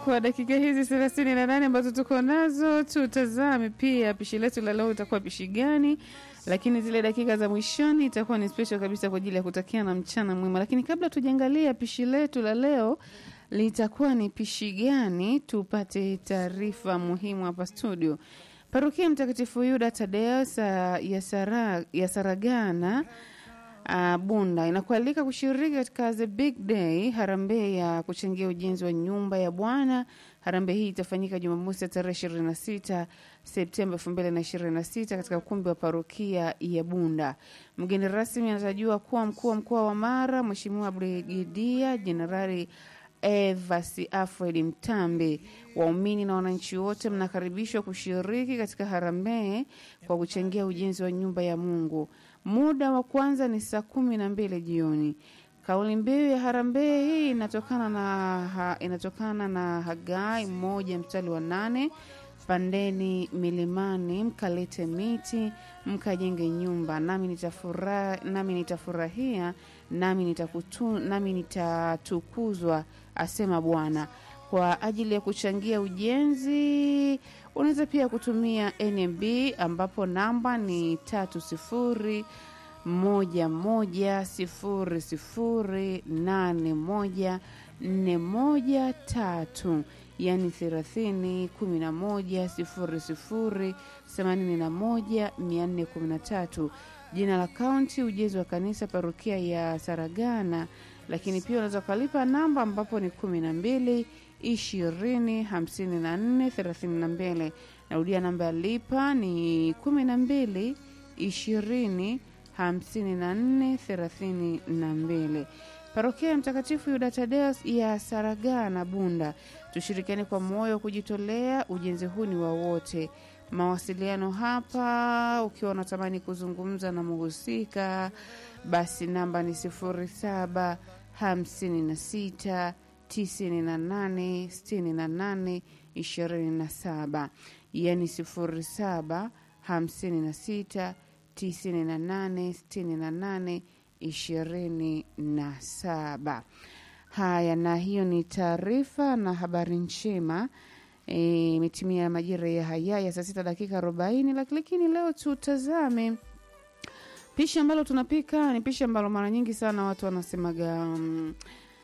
kwa dakika hizi thelathini na nane ambazo tuko nazo, tutazame pia pishi letu la leo itakuwa pishi gani, lakini zile dakika za mwishoni itakuwa ni special kabisa kwa ajili ya kutakia na mchana mwema. Lakini kabla tujaangalia pishi letu la leo litakuwa ni pishi gani, tupate taarifa muhimu hapa studio. Parokia Mtakatifu Yuda Tadeo sa, ya, Sara, ya Saragana uh, Bunda inakualika kushiriki katika the big day harambee ya kuchangia ujenzi wa nyumba ya Bwana. Harambee hii itafanyika Jumamosi ya tarehe 26 Septemba 2026 katika ukumbi wa parokia ya Bunda. Mgeni rasmi anatarajiwa kuwa mkuu wa mkoa wa Mara, Mheshimiwa Brigedia Jenerali Evas Alfred Mtambe. Waumini na wananchi wote mnakaribishwa kushiriki katika harambee kwa kuchangia ujenzi wa nyumba ya Mungu. Muda wa kwanza ni saa kumi na mbili jioni. Kauli mbiu ya harambee hii inatokana na, ha, inatokana na Hagai moja mstari wa nane pandeni milimani mkalete miti mkajenge nyumba nami nitafura, nami nitafurahia nami nitakutu, nami nitatukuzwa asema Bwana. Kwa ajili ya kuchangia ujenzi unaweza pia kutumia NMB ambapo namba ni tatu sifuri moja moja sifuri sifuri nane moja nne moja tatu yani thelathini kumi na moja sifuri sifuri themanini na moja mia nne kumi na tatu jina la kaunti ujenzi wa kanisa parokia ya Saragana lakini pia unaweza ukalipa namba ambapo ni kumi na mbili ishirini hamsini na nne thelathini na mbili narudia namba ya lipa ni kumi na mbili ishirini hamsini na nne thelathini na mbili parokia ya mtakatifu yuda tadeus ya saragana bunda tushirikiane kwa moyo wa kujitolea ujenzi huu ni wa wote mawasiliano hapa ukiwa unatamani kuzungumza na mhusika basi namba ni sifuri saba hamsini na sita tisini na nane sitini na nane ishirini na saba yani sifuri saba hamsini na sita tisini na nane sitini na nane ishirini na saba haya na hiyo ni taarifa na habari njema imetimia e, majira ya haya ya saa sita dakika arobaini lakini leo tutazame pishi ambalo tunapika ni pishi ambalo mara nyingi sana watu wanasemaga um,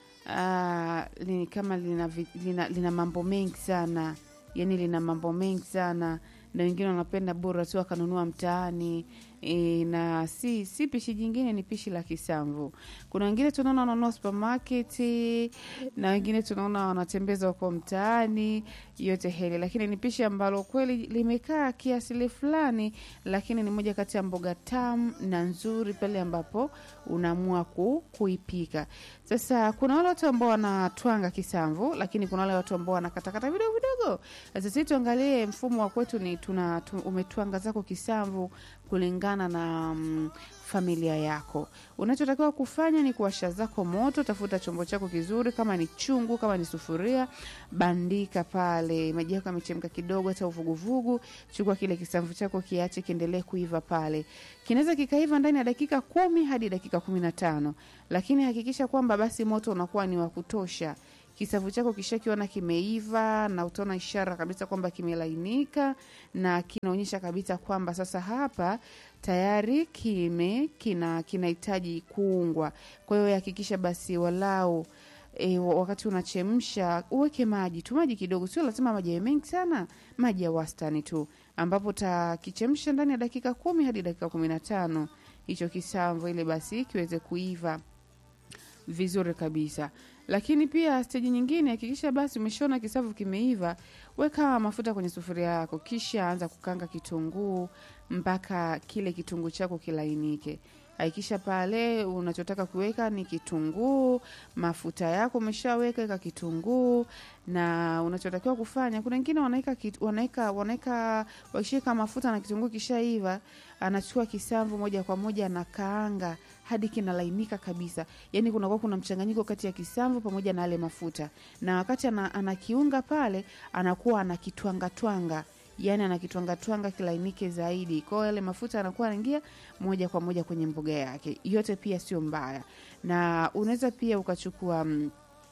uh, ni kama lina, vi- lina, lina mambo mengi sana yani lina mambo mengi sana na wengine wanapenda bora tu akanunua mtaani e, na si si pishi jingine ni pishi la kisamvu kuna wengine tunaona wananunua supermarket na wengine tunaona wanatembeza huko mtaani yote heli lakini ni pishi ambalo kweli limekaa kiasili fulani lakini ni moja kati ya mboga tamu na nzuri pale ambapo unaamua ku, kuipika sasa kuna wale watu ambao wanatwanga kisamvu lakini kuna wale watu ambao wanakatakata vidogo vidogo sasa sisi tuangalie mfumo wa kwetu ni tuna tu, umetwanga zako kisamvu kulingana na mm, familia yako unachotakiwa kufanya ni kuwasha zako moto tafuta chombo chako kizuri kama ni chungu kama ni sufuria bandika pale maji yako yamechemka kidogo hata uvuguvugu chukua kile kisamvu chako kiache kiendelee kuiva pale kinaweza kikaiva ndani ya dakika kumi hadi dakika kumi na tano lakini hakikisha kwamba basi moto unakuwa ni wa kutosha kisavu chako kishakiona kimeiva na utaona ishara kabisa kwamba kimelainika na kinaonyesha kabisa kwamba sasa hapa tayari kime kina kinahitaji kuungwa kwa hiyo hakikisha basi walau E, wakati unachemsha uweke maji tu maji kidogo sio lazima maji yawe mengi sana maji ya wastani tu ambapo utakichemsha ndani ya dakika kumi hadi dakika kumi na tano hicho kisamvu ili basi kiweze kuiva vizuri kabisa lakini pia steji nyingine hakikisha basi umeshaona kisavu kimeiva weka mafuta kwenye sufuria yako kisha anza kukanga kitunguu mpaka kile kitunguu chako kilainike hakikisha pale unachotaka kuweka ni kitunguu mafuta yako umeshaweka weka kitunguu na unachotakiwa kufanya kuna wengine wanaweka kit- wanaweka wanaweka wakishika mafuta na kitunguu kishaiva anachukua kisamvu moja kwa moja anakaanga hadi kinalainika kabisa yaani kunakuwa kuna mchanganyiko kati ya kisamvu pamoja na yale mafuta na wakati ana, anakiunga pale anakuwa anakitwangatwanga yani anakitwangatwanga kilainike zaidi kwao yale mafuta anakuwa anaingia moja kwa moja kwenye mboga yake yote pia sio mbaya na unaweza pia ukachukua mm,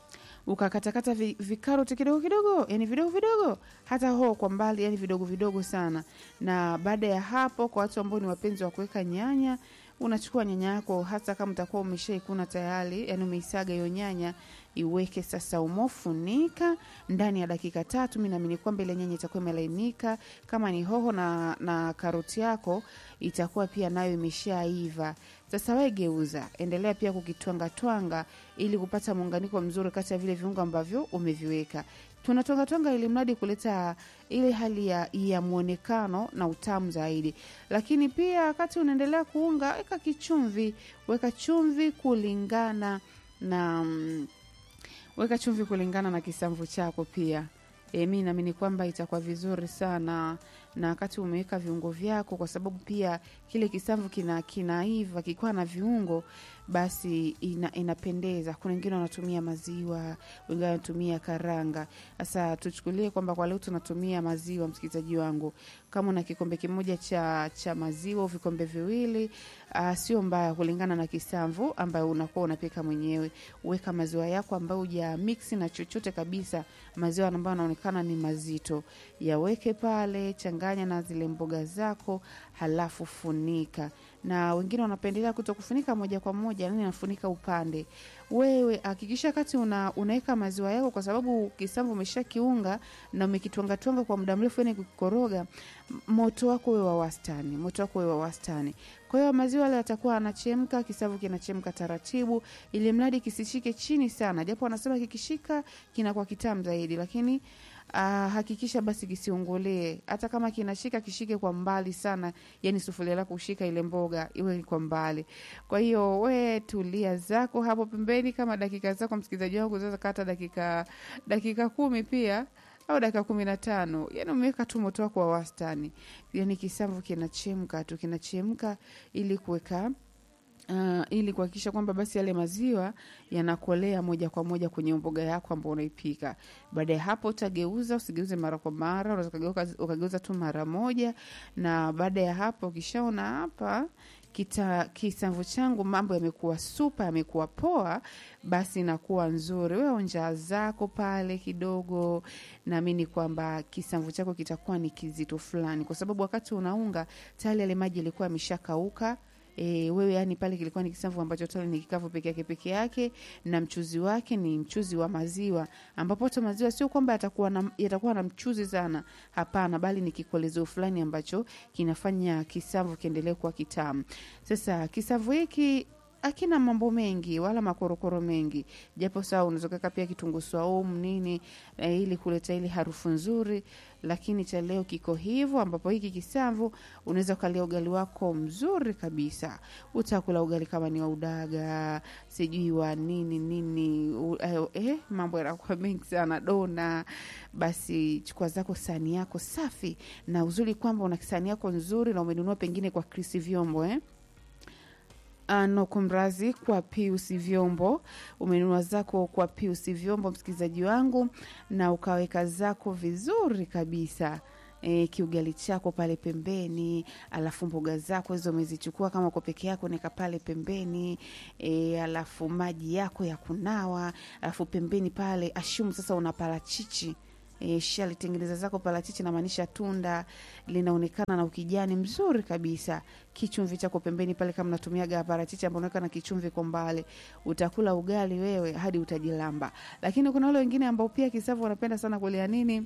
ukakatakata vi, vikaroti kidogo kidogo, yani vidogo vidogo, hata hoho kwa mbali, yani vidogo vidogo sana. Na baada ya hapo, kwa watu ambao ni wapenzi wa kuweka nyanya, unachukua nyanya yako, hata kama utakuwa umeshaikuna tayari, yani umeisaga hiyo nyanya, iweke sasa umofunika ndani ya dakika tatu. Mi naamini kwamba ile nyanya itakuwa imelainika. Kama ni hoho na, na karoti yako itakuwa pia nayo imeshaiva. Sasa we geuza, endelea pia kukitwangatwanga ili kupata muunganiko mzuri kati ya vile viungo ambavyo umeviweka. Tunatwangatwanga ili mradi kuleta ile hali ya, ya mwonekano na utamu zaidi. Lakini pia wakati unaendelea kuunga, weka kichumvi, weka chumvi kulingana na mm, weka chumvi kulingana na kisamvu chako pia. E, mi naamini kwamba itakuwa vizuri sana na wakati umeweka viungo vyako, kwa sababu pia kile kisamvu kina kinaiva kikiwa na viungo basi ina, inapendeza. Kuna wengine wanatumia maziwa, wengine wanatumia karanga. Sasa tuchukulie kwamba kwa leo tunatumia maziwa, msikilizaji wangu, kama una kikombe kimoja cha, cha maziwa au vikombe viwili, uh, sio mbaya kulingana na kisamvu ambayo unakuwa unapika mwenyewe. Weka maziwa yako ambayo uja mix na chochote kabisa, maziwa ambayo yanaonekana ni mazito, yaweke pale, changanya na zile mboga zako, halafu funika na wengine wanapendelea kuto kufunika moja kwa moja, yani nafunika upande. Wewe hakikisha kati una, unaweka maziwa yako, kwa sababu kisamvu umesha kiunga na umekitwangatwanga kwa muda mrefu, yani kukoroga, moto wako wewe wa wastani, moto wako wewe wa wastani. Kwa hiyo maziwa yale yatakuwa anachemka, kisamvu kinachemka taratibu, ili mradi kisishike chini sana, japo wanasema kikishika kinakuwa kitamu zaidi, lakini Uh, hakikisha basi kisiungulie. Hata kama kinashika kishike kwa mbali sana, yani sufuria lako kushika ile mboga iwe kwa mbali. Kwa hiyo we tulia zako hapo pembeni, kama dakika zako msikilizaji wangu zaweza kata dakika dakika kumi pia au dakika kumi na tano yani umeweka tu moto wako wa wastani, yani kisamvu kinachemka tu kinachemka ili kuweka Uh, ili kuhakikisha kwamba basi yale maziwa yanakolea moja kwa moja kwenye mboga yako ambao unaipika. Baada ya hapo utageuza, usigeuze mara kwa mara, unaweza ukageuza tu mara moja. Na baada ya hapo ukishaona hapa kita kisamvu changu mambo yamekuwa supa, yamekuwa poa, basi inakuwa nzuri. Wewe onja zako pale kidogo, naamini kwamba kisamvu chako kitakuwa ni kizito fulani, kwa sababu wakati unaunga tayari yale maji yalikuwa yameshakauka. E, wewe yani pale kilikuwa ni kisamvu ambacho tayari ni kikavu peke yake peke yake, na mchuzi wake ni mchuzi wa maziwa, ambapo hata maziwa sio kwamba yatakuwa na, yatakuwa na mchuzi sana, hapana, bali ni kikolezeo fulani ambacho kinafanya kisamvu kiendelee kuwa kitamu. Sasa kisamvu hiki akina mambo mengi wala makorokoro mengi, japo sawa, unaweza kuweka pia kitunguu saumu nini, eh, ili kuleta ile harufu nzuri, lakini cha leo kiko hivyo, ambapo hiki kisamvu unaweza ukalia ugali wako mzuri kabisa. Utakula ugali kama ni wa udaga, sijui wa nini nini, u, eh, eh, mambo yanakuwa mengi sana, dona. Basi chukua zako sahani yako safi, na uzuri kwamba una sahani yako nzuri na umenunua pengine kwa Krisi Vyombo eh? ano kumrazi kwa Pius Vyombo, umenunua zako kwa Pius Vyombo, msikilizaji wangu, na ukaweka zako vizuri kabisa. E, kiugali chako pale pembeni, alafu mboga zako hizo umezichukua kama uko peke yako, neka pale pembeni e, alafu maji yako ya kunawa, alafu pembeni pale ashumu sasa una parachichi E, shalitengeneza zako parachichi, namaanisha tunda linaonekana na ukijani mzuri kabisa. Kichumvi chako pembeni pale, kama natumiaga parachichi ambao unaweka na kichumvi kwa mbali, utakula ugali wewe hadi utajilamba. Lakini kuna wale wengine ambao pia kisavu wanapenda sana kulia nini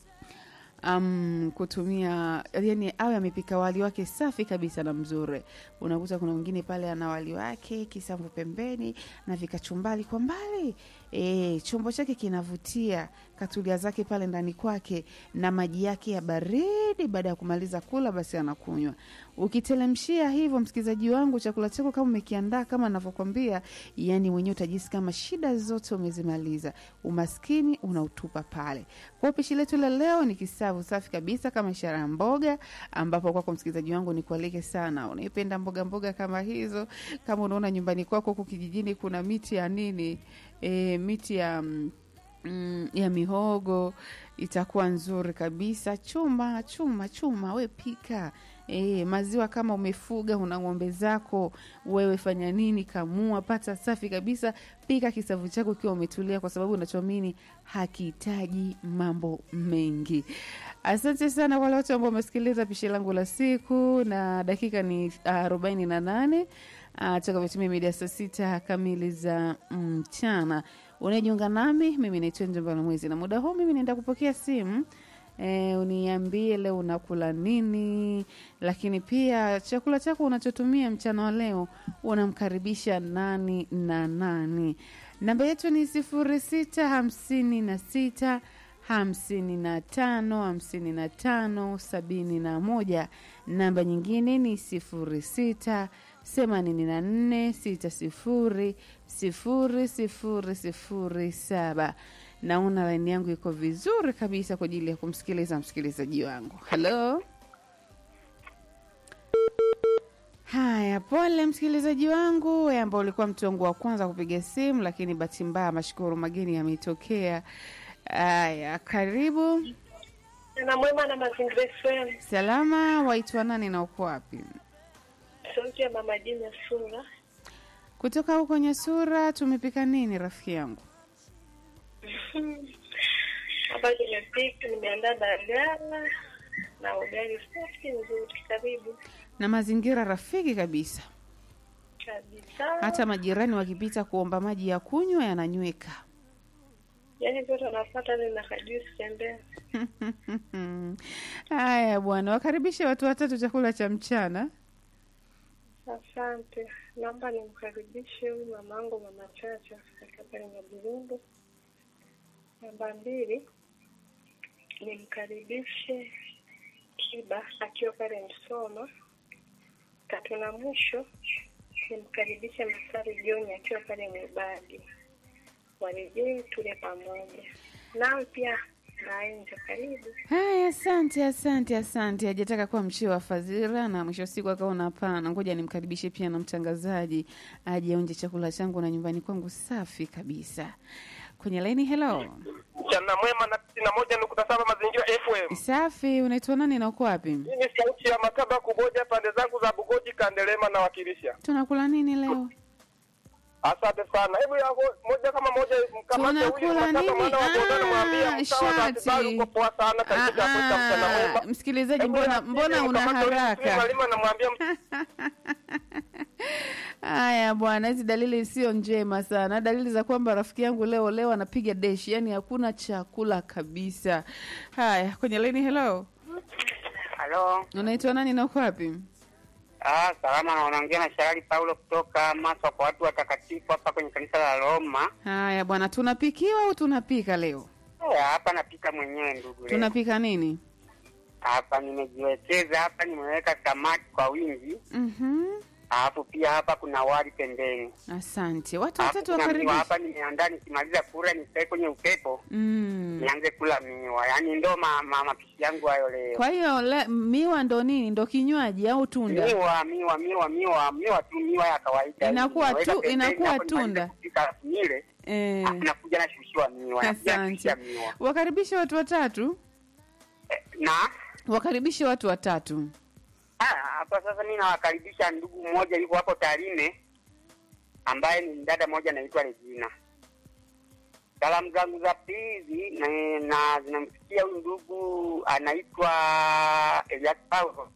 Um, kutumia yani, awe amepika wali wake safi kabisa na mzuri. Unakuta kuna mwingine pale ana wali wake kisamvu pembeni na vikachumbali kwa mbali e, chombo chake kinavutia, katulia zake pale ndani kwake na maji yake ya baridi. Baada ya kumaliza kula, basi anakunywa. Ukitelemshia hivyo, msikilizaji wangu, chakula chako kama umekiandaa kama navyokwambia, yani mwenyewe utajisi kama shida zote umezimaliza, umaskini unautupa pale. Kwa pishi letu la leo ni kisavu safi kabisa kama ishara ya mboga, ambapo kwako msikilizaji wangu ni kualike sana, unaipenda mboga mboga kama hizo. Kama unaona nyumbani kwako huku kijijini kuna miti ya nini e, miti ya mm, ya mihogo itakuwa nzuri kabisa. Chuma chuma chuma, we pika E, maziwa kama umefuga una ng'ombe zako wewe fanya nini kamua pata safi kabisa pika kisavu chako ukiwa umetulia kwa sababu unachoamini hakihitaji mambo mengi asante sana kwa wale wote ambao wamesikiliza pishi langu la siku na dakika ni arobaini na nane toka vitumia mida saa sita kamili za mchana unajiunga nami mimi naitwa njambana mwezi na muda huu mimi naenda kupokea simu E, uniambie leo unakula nini, lakini pia chakula chako unachotumia mchana wa leo unamkaribisha nani na nani. Namba yetu ni sifuri sita hamsini na sita hamsini na tano hamsini na tano sabini na moja. Namba nyingine ni sifuri sita themanini na nne sita sifuri sifuri sifuri sifuri saba naona laini yangu iko vizuri kabisa kwa ajili ya kumsikiliza msikilizaji wangu halo haya pole msikilizaji wangu wewe ambao ulikuwa mtu wangu wa kwanza kupiga simu lakini bahati mbaya mashukuru mageni yametokea haya karibu na mwema na mazingira FM. salama waitwa nani na uko wapi Sauti ya mama Jina Sura. kutoka huko nyasura tumepika nini rafiki yangu Hapa nimepika, nimeandaa dagaa na ugali safi nzuri, karibu na mazingira rafiki kabisa kabisa. hata majirani wakipita kuomba maji ya kunywa yananyweka Yaani vyote wanafuata ni na kajusi tembea. haya bwana wakaribishe watu watatu chakula cha mchana Asante. Naomba nimkaribishe huyu mamangu mama Chacha akiwa pale Nyaburundu. Namba mbili nimkaribishe Kiba akiwa pale Msoma. Tatu na mwisho nimkaribishe Masari Joni akiwa pale Mwibadi. Warejee tule pamoja. Nawe pia naenja, karibu. haya asante asante asante hajataka kuwa mchio wa fadhila na mwisho wa siku akaona hapana ngoja nimkaribishe pia na mtangazaji aje aonje chakula changu na nyumbani kwangu safi kabisa kwenye laini helo mchana mwema na tisini na moja nukta saba mazingira FM. safi unaitwa nani na uko wapi Hii ni sauti ya Mataba Kuboja, pande zangu za Bugoji, Kandelema na wakilisha. tunakula nini leo Asante sana. Hebu yako moja kama moja mkamate huyu Tunakula Mataba nini? mwana wa Bodoni, mwambie Ah, mtawa za shati. Kibali uko poa sana, karibu cha kuita mchana Ah, mwema. ah, msikilizaji Hebu mbona ya- mbona una mkamate huyu haraka Mslimu Halima na mwambie haya bwana hizi dalili sio njema sana dalili za kwamba rafiki yangu leo leo anapiga deshi yani hakuna chakula kabisa haya kwenye laini helo Halo. unaitwa nani na uko wapi Ah, salama na unaongea na Sharali Paulo kutoka Maswa kwa watu watakatifu hapa kwenye kanisa la Roma. haya bwana tunapikiwa au tunapika leo Eh, hapa napika mwenyewe ndugu. leo. tunapika nini Hapa nimejiwekeza hapa nimeweka samaki kwa wingi. Mhm. Alafu pia hapa kuna wali pembeni. asante watu Alafu watatu kuna miwa wakaribisha hapa nimeandaa nikimaliza kula nikae kwenye upepo mm. nianze kula miwa. Yaani ndo ma, ma, mapishi yangu hayo leo. kwa hiyo le- miwa ndo nini ndo kinywaji au tunda Miwa, miwa, miwa, miwa, miwa tu miwa ya kawaida. Inakuwa Naweka tu- pembeni, inakuwa hapo nimalize tunda. kupika alafu nile. eh. Alafu nakuja nashushiwa miwa. nakuja asante nashusha miwa. wakaribishe watu watatu na wakaribishe watu watatu ah, hapa sasa mi nawakaribisha ndugu mmoja yuko hapo Tarime ambaye ni dada moja anaitwa Regina. Salamu zangu za pili na, na zinamfikia huyu ndugu anaitwa Elias Paulo